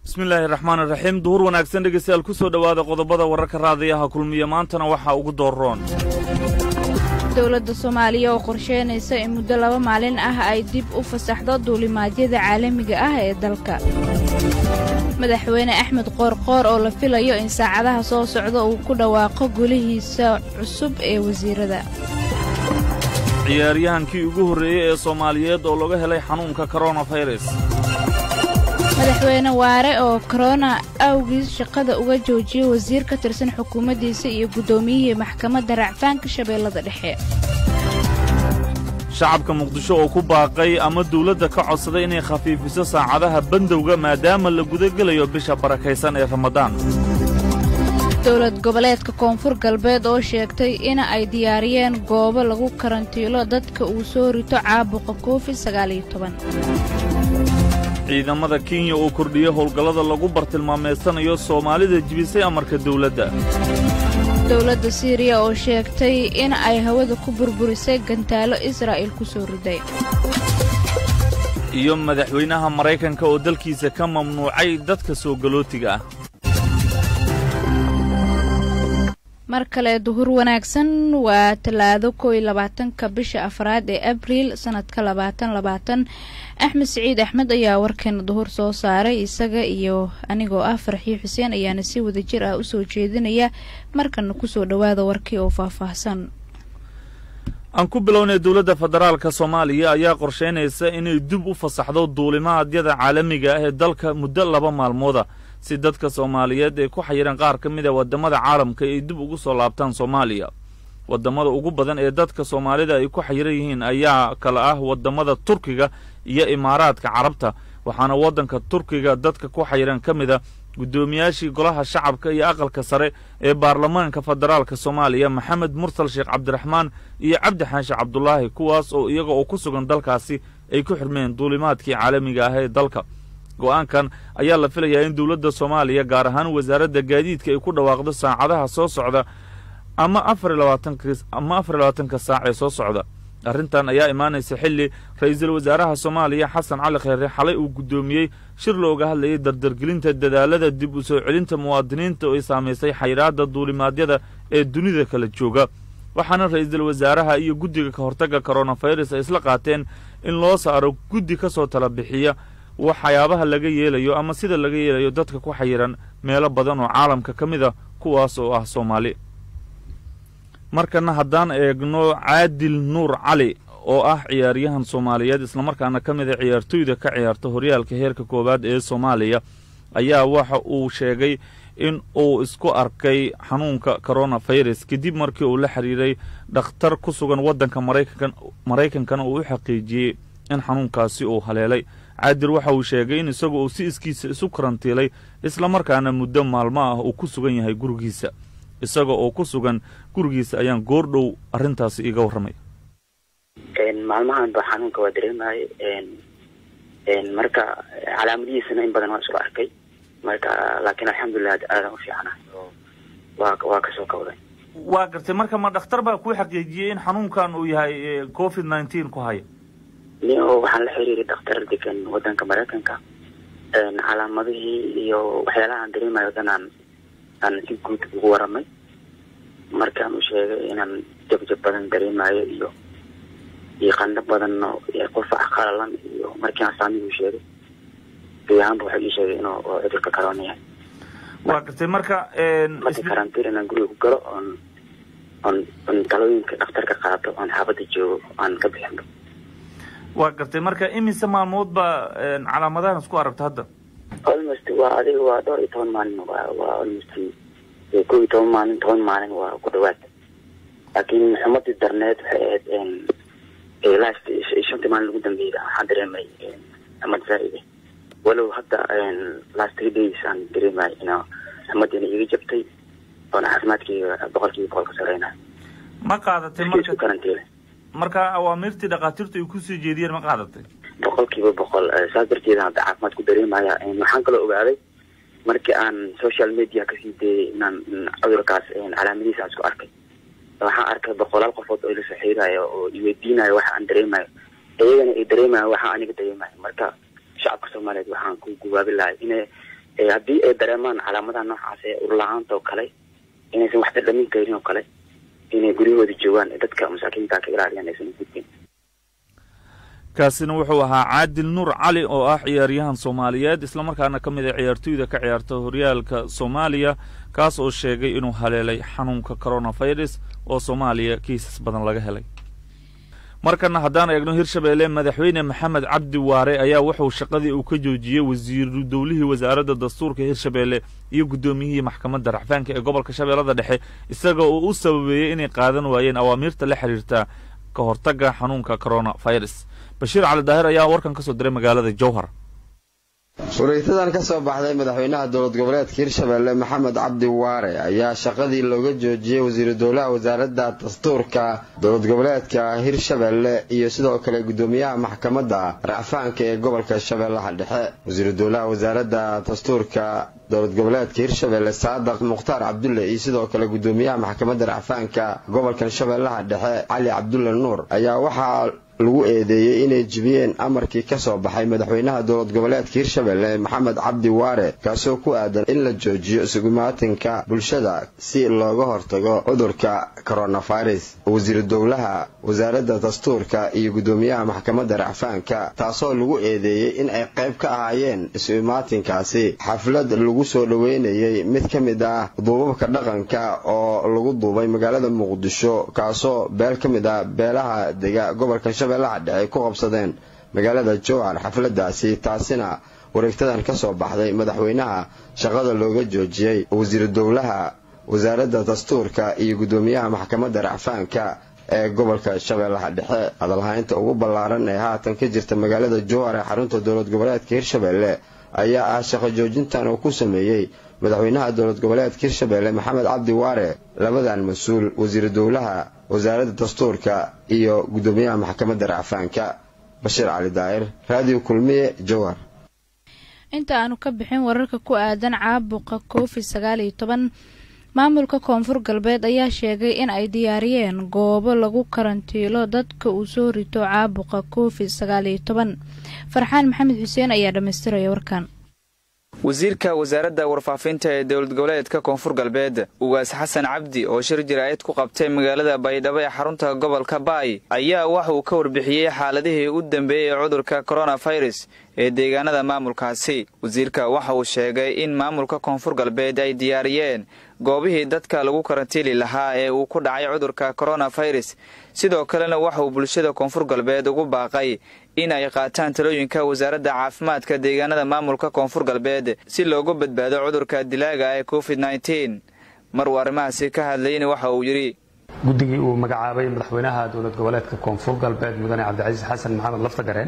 bismillaahi raxmaan iraxiim duhur wanaagsan dhegeystayaal ku soo dhowaada qodobada wararka raadiyaha kulmiya maantana waxaa ugu dooroon dowladda soomaaliya oo qorsheynaysa in muddo laba maalin ah ay dib u fasaxdo duulimaadyada caalamiga ah ee dalka madaxweyne axmed qoorqoor oo la filayo in saacadaha soo socda uu ku dhawaaqo golihiisa cusub ee wasiirada ciyaaryahankii ugu horreeyey ee soomaaliyeed oo laga helay xanuunka koronafayras madaxweyne waare oo korona awgiis shaqada uga joojiyey wasiir ka tirsan xukuumaddiisa iyo guddoomiyihii maxkamadda racfaanka shabeellada dhexe shacabka muqdisho oo ku baaqay ama dawladda ka codsaday inay khafiifiso saacadaha bandowga maadaama la gudagelayo bisha barakaysan ee ramadaan dowlad goboleedka koonfur galbeed oo sheegtay in ay diyaariyeen goobo lagu karantiilo dadka uu soo rito caabuqa covid ciidamada kenya oo kordhiya howlgallada lagu bartilmaameysanayo soomaalida jibisay amarka dawladda dowladda siiriya oo sheegtay in ay hawada ku burburisay gantaalo israa'il ku soo riday iyo madaxweynaha maraykanka oo dalkiisa ka mamnuucay dadka soo galootiga ah mar kale duhur wanaagsan waa talaado kow iyo labaatanka bisha afraad ee abriil sanadka labaatan labaatan axmed siciid axmed ayaa warkeena duhur soo saaray isaga iyo anigoo ah farxiyo xuseen ayaana si wada jir ah usoo jeedinaya markana kusoo dhowaada warkii oo faahfaahsan aan ku bilownay dowladda federaalka soomaaliya ayaa qorshaynaysa inay dib u fasaxdo duulimaadyada caalamiga ah ee dalka muddo laba maalmooda si dadka soomaaliyeed ay ku xayireen qaar ka mid a waddamada caalamka ay dib ugu soo laabtaan soomaaliya waddamada ugu badan ee dadka soomaalida ay ku xayiran yihiin ayaa kale ah waddamada turkiga iyo imaaraadka carabta waxaana waddanka turkiga dadka ku xayiran ka mid a guddoomiyaashii golaha shacabka iyo aqalka sare ee baarlamaanka federaalka soomaaliya maxamed mursal sheekh cabdiraxmaan iyo cabdi xaashi cabdulaahi kuwaas oo iyaga oo ku sugan dalkaasi ay ku xirmeen duulimaadkii caalamiga ah ee dalka go'aankan ayaa la filayaa in dowladda soomaaliya gaar ahaan wasaaradda gaadiidka ay ku dhawaaqdo saacadaha soo socda ama afarlabaatanama afar labaatanka saac ee soo socda arrintan ayaa imaanaysa xilli ra-iisul wasaaraha soomaaliya xasan cali kheyre xalay uu guddoomiyey shir looga hadlayay dardargelinta dadaalada dib u soo celinta muwaadiniinta oo ay saamaysay xayraadda duulimaadyada ee dunida kala jooga waxaana ra-iisul wasaaraha iyo guddiga ka hortagga koronafayras ay isla qaateen in loo saaro guddi ka soo tala bixiya waxyaabaha laga yeelayo ama sida laga yeelayo dadka ku xayiran meelo badan oo caalamka ka mid a kuwaas oo ah soomaali markana haddaan eegno caadil nuur cali oo ah ciyaaryahan soomaaliyeed islamarkaana ka mid a ciyaartoyda ka ciyaarta horyaalka heerka koowaad ee soomaaliya ayaa waxa uu sheegay in uu isku arkay xanuunka koronafayras kadib markii uu la xiriiray dhakhtar ku sugan waddanka maraykankana uu u xaqiijiyey in xanuunkaasi uu haleelay caadil waxa uu sheegay in isagu uu si iskiisa isu karantiilay islamarkaana muddo maalmo ah uu ku sugan yahay gurigiisa isaga oo ku sugan gurigiisa ayaan goordhow arrintaasi iiga warramay maalmahan ba xanuunka waa dareemayo marka calaamadihiisana in badan waa isku arkay marka laakiin alxamdulilah aadan u fiicanahay oo waa waa kasoo kawday waa gartay marka ma dhakhtar baa kuu xaqiijiyey in xanuunkan uu yahay covid nineteen ku haya nio waxaan la xiriiray dhakhtar degan wadanka maraykanka calaamadihii iyo waxyaalahaan dareemayo dhan aan aan si guud ugu waramay markaan u sheegay inaan jabjab badan dareemayo iyo iyo qandho badan iyo qufac qalalan iyo markii asaamihuu sheegay guud ahaanba waxay ii sheegay inuu cudurka corona yahay waa gartay marka marka karantiin inaan guriga ku galo oon oon on talooyinka dhakhtarka qaato oon xaabadda joogo aan ka bixinba waa gartay marka imise maalmood baa calaamadahan isku aragto hadda almost waa adiga waa dhowr iyo toban maalin waa waa almost kow iyo toban maalin toban maalin waa ku dhawaad laakiin xumadii darneed waxay ahayd last shantii maalin ugu dambeeyay waxaan dareemay xumad zaaide walow hadda last three days aan dareemay ina xumadiina iga jabtay oona caafimaadkayga boqolkiiba boqol ka sareynayo ma qaadatay isku karantiile marka awaamiirtii dhakhaatiirtu ay kusoo jeediyeen ma qaadatay boqolkiiba boqol saas darteeda hadda caafimaad ku dareemaya waxaan kaloo ogaaday markii aan social media kasii dayay inaan cudurkaas calaamadihiisa aan isku arkay waxaan arkay boqolaal qofood oo ila soo xiriirayo oo iweydiinayo waxa aan dareemayo iyagana ay dareemayan waxa aniga dareemayo marka shacabka soomaaliyeed waxaan ku gubaabi lahay inay haddii ay dareemaan calaamadaha noocaas ee urla-aanta oo kale inaysan wax dhadhamin karin oo kale inay guryahooda joogaan dadka masaakiinta ka ilaaliyaan aysan gudbin kaasina wuxuu ahaa caadil nuur cali oo ah ciyaaryahan soomaaliyeed islamarkaana ka mid a ciyaartooyda ka ciyaarta horyaalka soomaaliya kaas oo sheegay inuu haleelay xanuunka coronavirus oo soomaaliya kiisas badan laga helay markana haddaan eegno hirshabeelle madaxweyne maxamed cabdi waare ayaa wuxuu shaqadii uu ka joojiyey wasiiru dowlihii wasaaradda dastuurka hirshabeelle iyo guddoomiyihii maxkamadda racfaanka ee gobolka shabeellada dhexe isaga oo u sababeeyey inay qaadan waayeen awaamiirta la xiriirta ka hortagga xanuunka coronavirus bashiir cali daahir ayaa warkan ka soo diray magaalada jowhar wareegtadan ka soo baxday madaxweynaha dowlad goboleedka hirshabeelle maxamed cabdi waare ayaa shaqadii looga joojiyey wasiiru dowlaha wasaaradda dastuurka dowlad goboleedka hirshabeelle iyo sidoo kale guddoomiyaha maxkamadda racfaanka ee gobolka shabeellaha dhexe wasiiru dowlaha wasaaradda dastuurka dowlad goboleedka hirshabeelle saadaq mukhtaar cabdulle iyo sidoo kale guddoomiyaha maxkamadda racfaanka gobolkan shabeellaha dhexe cali cabdulle nuur ayaa waxaa lagu eedeeyey inay jibiyeen amarkii ka soo baxay madaxweynaha dowlad goboleedka hirshabeelle maxamed cabdi waare kaasoo ku aadan in la joojiyo isugumaatinka bulshada si looga hortago cudurka coronavirus wasiiru dowlaha wasaaradda dastuurka iyo guddoomiyaha maxkamadda racfaanka taasoo lagu eedeeyey in ay qayb ka ahaayeen isu-imaatinkaasi xaflad lagu soo dhoweynayey mid ka mid ah duubabka dhaqanka oo lagu duubay magaalada muqdisho kaasoo beel ka mid ah beelaha dega gobolka shabeellaha dhexe ku qabsadeen magaalada jowhar xafladaasi taasina wareegtadan ka soo baxday madaxweynaha shaqada looga joojiyey wasiiru dowlaha wasaaradda dastuurka iyo guddoomiyaha maxkamadda racfaanka ee gobolka shabeellaha dhexe hadalhaynta ugu ballaaran ee haatan ka jirta magaalada jowhar ee xarunta dowlad goboleedka hirshabeelle ayaa ah shaqo joojintan uu ku sameeyey madaxweynaha dowlad goboleedka hirshabeelle maxamed cabdi waare labadan mas-uul wasiiru dowlaha wasaaradda dastuurka iyo guddoomiyaha maxkamadda racfaanka bashiir cali daa'ir raadiyo kulmiye jowhar inta aanu ka bixin wararka ku aadan caabuqa covid sagaal iyo toban maamulka koonfur galbeed ayaa sheegay in ay diyaariyeen goobo lagu karantiilo dadka uu soo rito caabuqa covid sagaal iyo toban farxaan maxamed xuseen ayaa dhammaystiraya warkan wasiirka wasaaradda warfaafinta ee dowlad goboleedka koonfur galbeed ugaas xasan cabdi oo shir jaraa'id ku qabtay magaalada baydhabo ee xarunta gobolka baay ayaa waxa uu ka warbixiyey xaaladihii u dambeeyey ee cudurka koronafirus ee deegaanada maamulkaasi wasiirka waxa uu sheegay in maamulka koonfur galbeed ay diyaariyeen goobihii dadka lagu karantiili lahaa ee uu ku dhacay cudurka koronafirus sidoo kalena waxa uu bulshada koonfur galbeed ugu baaqay in ay qaataan talooyinka wasaaradda caafimaadka deegaanada maamulka koonfur galbeed si loogu badbaado cudurka dilaaga ee covid nteen mar uu arrimahaasi ka hadlayna waxa uu yidhi guddigii uu magacaabay madaxweynaha dowlad goboleedka koonfur galbeed mudane cabdicasiis xasan maxamed laftagareen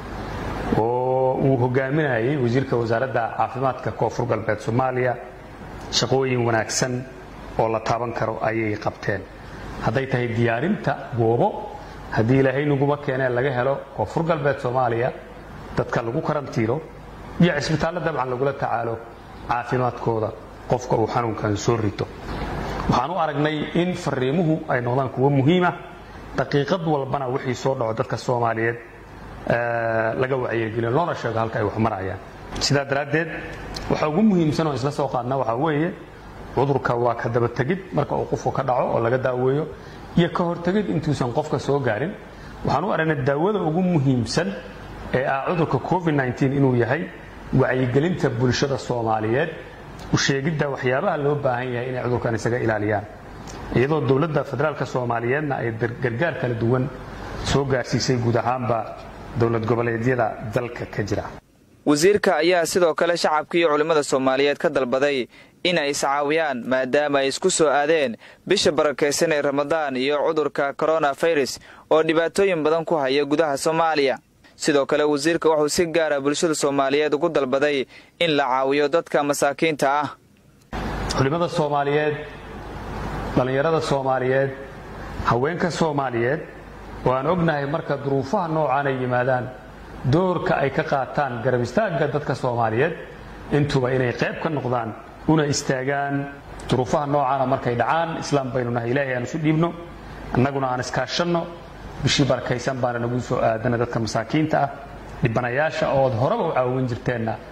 oo uu hogaaminayay wasiirka wasaaradda caafimaadka koonfur galbeed soomaaliya shaqooyin wanaagsan oo la taaban karo ayay qabteen hadday tahay diyaarinta goobo haddii ilaahay naguma keenee laga helo koonfur galbeed soomaaliya dadka lagu karantiilo iyo cisbitaallo dabcan lagula tacaalo caafimaadkooda qofka uu xanuunkan soo rito waxaan u aragnay in fariimuhu ay noqdaan kuwo muhiima daqiiqad walbana wixii soo dhaco dadka soomaaliyeed laga wacyigeliyo loona sheego halka ay wax marayaan sidaa daraaddeed waxa ugu muhiimsan oo isla soo qaadna waxaa weeye cudurka waa ka dabategid marka uu qofku ka dhaco oo laga daaweeyo iyo ka hortegid intuusan qofka soo gaarin waxaan u aragnay daawada ugu muhiimsan ee ah cudurka covid inuu yahay wacyigelinta bulshada soomaaliyeed usheegidda waxyaabaha loo baahan yahay inay cudurkan isaga ilaaliyaan iyadoo dowladda federaalk soomaaliyeedna ay gargaar kala duwan soo gaarsiisay guud ahaanba dowlad goboleedyada dalka ka jira wasiirka ayaa sidoo kale shacabka iyo culimmada soomaaliyeed ka dalbaday in ay iscaawiyaan maadaama ay isku soo aadeen bisha barakaysan ee ramadaan iyo cudurka koronafirus oo dhibaatooyin badan ku haya gudaha soomaaliya sidoo kale wasiirka wuxuu si gaara bulshada soomaaliyeed ugu dalbaday in la caawiyo dadka masaakiinta ah culimmada soomaaliyeed dhallinyarada soomaaliyeed haweenka soomaaliyeed oo aan ognahay marka duruufaha noocaan ay yimaadaan doorka ay ka qaataan garab istaagga dadka soomaaliyeed intuba inay qayb ka noqdaan una istaagaan duruufaha noocaana markay dhacaan islaam baynu nahay ilaahay aan isu dhiibno annaguna aan iskaashanno bishii barakaysan baana nagu soo aadana dadka masaakiinta ah dhibanayaasha ood horeba u caawin jirteenna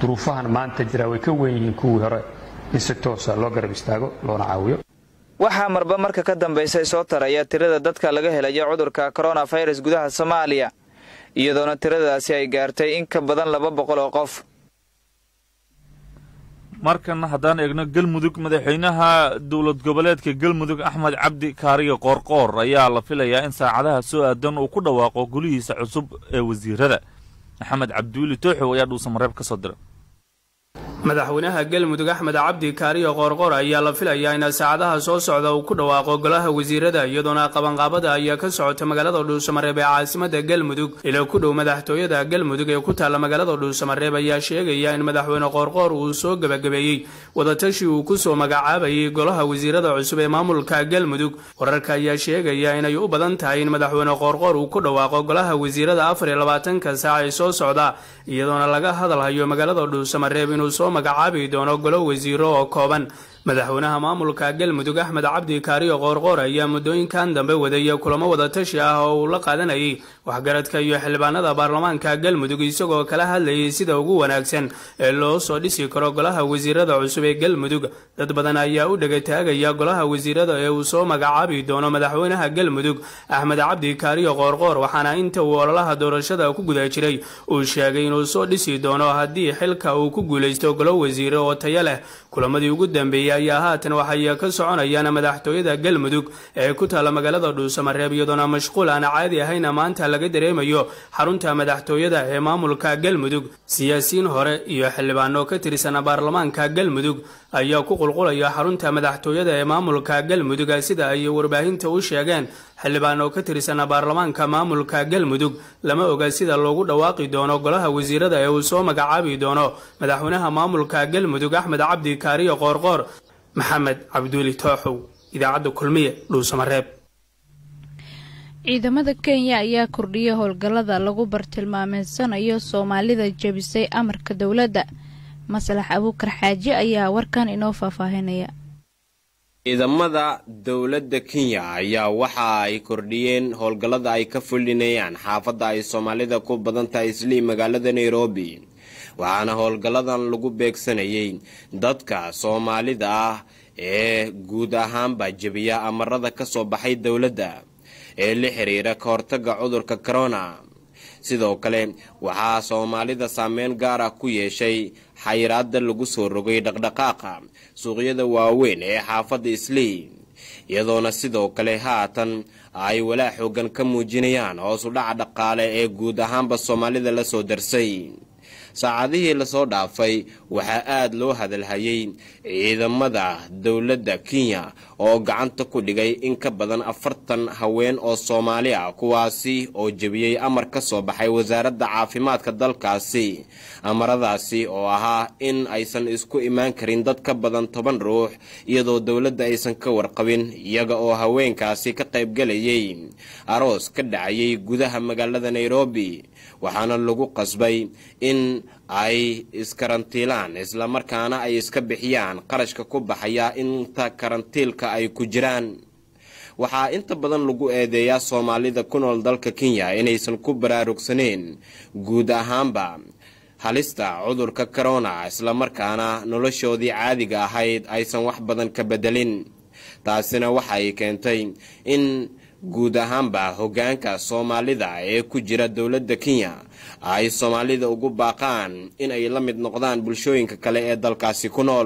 duruufahan maanta jira way ka weyn yihiin kuwii hore in si toosa loo garab istaago loona caawiyo waxaa marba marka ka dambaysa soo taraya tirada dadka laga helayo cudurka koronafirus gudaha soomaaliya iyadoona tiradaasi ay gaartay in ka badan laba boqol oo qof markan haddaan eegno galmudug madaxweynaha dowlad goboleedka galmudug axmed cabdi kaariyo qoorqoor ayaa la filayaa in saacadaha soo aadan uu ku dhawaaqo golihiisa cusub ee wasiirada maxamed cabdiweli tooxow ayaa dhuusamareeb ka soo diray madaxweynaha galmudug axmed cabdi kaariyo qoorqoor ayaa la filayaa in saacadaha soo socda uu ku dhawaaqo golaha wasiirada iyadoona qabanqaabada ayaa ka socota magaalada dhuusamareeb ee caasimada galmudug ila ku dhow madaxtooyada galmudug ee ku taalla magaalada dhuusamareeb ayaa sheegaya in madaxweyne qoorqoor uu soo gebagabeeyey wadatashi uu kusoo magacaabayay golaha wasiirada cusub ee maamulka galmudug wararka ayaa sheegaya inay u badan tahay in madaxweyne qoorqoor uu ku dhawaaqo golaha wasiirada afar iyo labaatanka saac ee soo socda iyadoona laga hadalhayo magaalada dhuusamareeb inuu soo magacaabi doono golo wasiiro oo kooban madaxweynaha maamulka galmudug axmed cabdi kaariyo qoorqoor ayaa muddooyinkan dambe wadaya kulamo wadatashi ah oo uu la qaadanayay waxgaradka iyo xildhibaanada baarlamaanka galmudug isagoo kala hadlayay sida ugu wanaagsan ee loo soo dhisi karo golaha wasiirada cusub ee galmudug dad badan ayaa u dhegataagaya golaha wasiirada ee uu soo magacaabi doono madaxweynaha galmudug axmed cabdi kaariyo qoorqoor waxaana inta uu ololaha doorashada ku guda jiray uu sheegay inuu soo dhisi doono haddii xilka uu ku guulaysto golo wasiire oo tayo leh kulamadii ugu dambeeyey ayaa haatan waxay ka soconayaan madaxtooyada galmudug ee ku taalla magaalada dhuusamareeb iyadoona mashquul aan caadi ahayna maanta laga dareemayo xarunta madaxtooyada ee maamulka galmudug siyaasiyiin hore iyo xildhibaano ka tirsan baarlamaanka galmudug ayaa ku qulqulaya xarunta madaxtooyada ee maamulka galmudug sida ay warbaahinta u sheegeen xildhibaano ka tirsan baarlamaanka maamulka galmudug lama oga sida loogu dhawaaqi doono golaha wasiirada ee uu soo magacaabi doono madaxweynaha maamulka galmudug axmed cabdi kaariyo qoorqoor maxamed cabduuli tooxow idaacadda kulmiye dhuusamareeb ciidamada kenya ayaa kordhiyay howlgallada lagu bartilmaameysanayo soomaalida jebisay amarka dowladda maslax abuukar xaaji ayaa warkan inoo faahfaahinaya ciidamada dowladda kenya ayaa waxa ay kordhiyeen howlgallada ay ka fulinayaan xaafadda ay soomaalida ku badan tahay islii magaalada nairobi waxaana howlgalladan lagu beegsanayay dadka soomaalida ah ee guud ahaanba jebiya amarada ka soo baxay dowladda ee la xiriira ka hortagga cudurka corona sidoo kale waxaa soomaalida saameyn gaar ah ku yeeshay xayiraada lagu soo rogay dhaqdhaqaaqa suuqyada waaweyn ee xaafadda islii iyadoona sidoo kale haatan ay walaa xoogan ka muujinayaan hoos u dhaca dhaqaale ee guud ahaanba soomaalida la soo darsay saacadihii lasoo dhaafay waxaa aada loo hadalhayay ciidamada dowladda kenya oo gacanta ku dhigay in ka badan afartan haween oo soomaali ah kuwaasi oo jebiyey amar ka soo baxay wasaaradda caafimaadka dalkaasi amaradaasi oo ahaa in aysan isku imaan karin dad ka badan toban ruux iyadoo dowladda aysan ka warqabin iyaga oo haweenkaasi ka qaybgalayay aroos ka dhacayay gudaha magaalada nairobi waxaana lagu qasbay in ay iskarantiilaan islamarkaana ay iska bixiyaan qarashka ku baxaya inta karantiilka ay ku jiraan waxaa inta badan lagu eedeeyaa soomaalida ku nool dalka kenya inaysan ku baraarugsaneen guud ahaanba halista cudurka corona islamarkaana noloshoodii caadiga ahayd aysan wax badan ka bedelin taasina waxay keentay in guud ahaanba hoggaanka soomaalida ee ku jira dowladda kenya ay soomaalida ugu baaqaan in ay la mid noqdaan bulshooyinka kale ee dalkaasi ku nool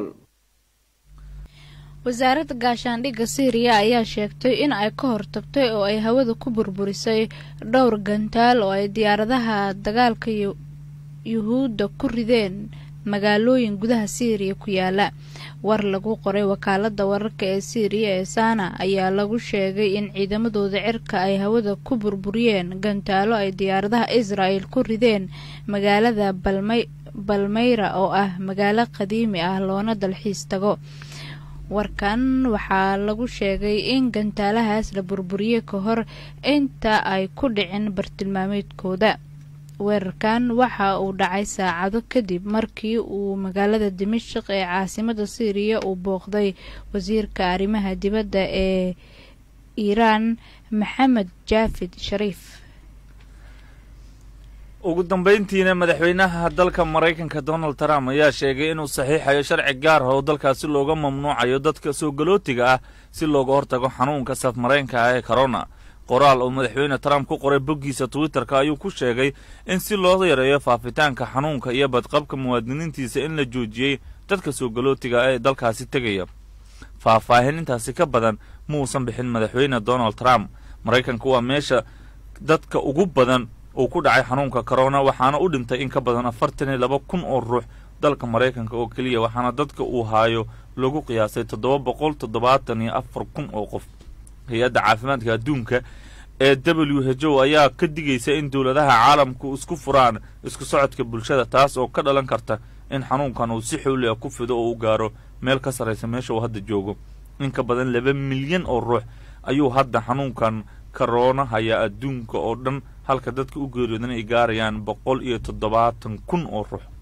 wasaaradda gaashaandhigga syriya ayaa sheegtay in ay ka hortagtay oo ay hawada ku burburisay dhowr gantaal oo ay diyaaradaha dagaalka yuhuudda ku rideen magaalooyin gudaha syriya ku yaala war lagu qoray wakaalada wararka ee syriya ee sana ayaa lagu sheegay in ciidamadooda cirka ay hawada ku burburiyeen gantaalo ay diyaaradaha israel ku rideen magaalada balmeyra oo ah magaalo qadiimi ah loona dalxiis tago warkan waxaa lagu sheegay in gantaalahaas la burburiyey ka hor inta ay ku dhicin bartilmaameedkooda weerarkan waxa uu dhacay saacado kadib markii uu magaalada dimashik ee caasimada syriya uu booqday wasiirka arrimaha dibadda ee iiraan maxamed jaafid shariif ugu dambayntiina madaxweynaha dalka maraykanka donald trump ayaa sheegay inuu saxiixayo sharci gaar ah oo dalkaasi looga mamnuucayo dadka soo galootiga ah si looga hortago xanuunka safmareenka ah ee corona qoraal oo madaxweyne trump ku qoray boggiisa twitterka ayuu ku sheegay in si loo yareeyo faafitaanka xanuunka iyo badqabka muwaadiniintiisa in la joojiyey dadka soo galootiga ah ee dalkaasi tegaya faahfaahin intaasi ka badan muusan bixin madaxweyne donald trump maraykanka waa meesha dadka ugu badan uu ku dhacay xanuunka corona waxaana u dhintay in ka badan afartan iyo laba kun oo ruux dalka maraykanka oo keliya waxaana dadka uu haayo lagu qiyaasay toddoba boqol toddobaatan iyo afar kun oo qof hay-adda caafimaadka adduunka ee w h o ayaa ka digaysa in dowladaha caalamku isku furaan isku socodka bulshada taas oo ka dhalan karta in xanuunkan uu si xowli ah ku fido oo u gaaro meel ka sarraysa meesha uu hadda joogo in ka badan laba milyan oo ruux ayuu hadda xanuunkan karoona hayaa adduunka oo dhan halka dadka u geeriyoodan ay gaarayaan boqol iyo toddobaatan kun oo ruux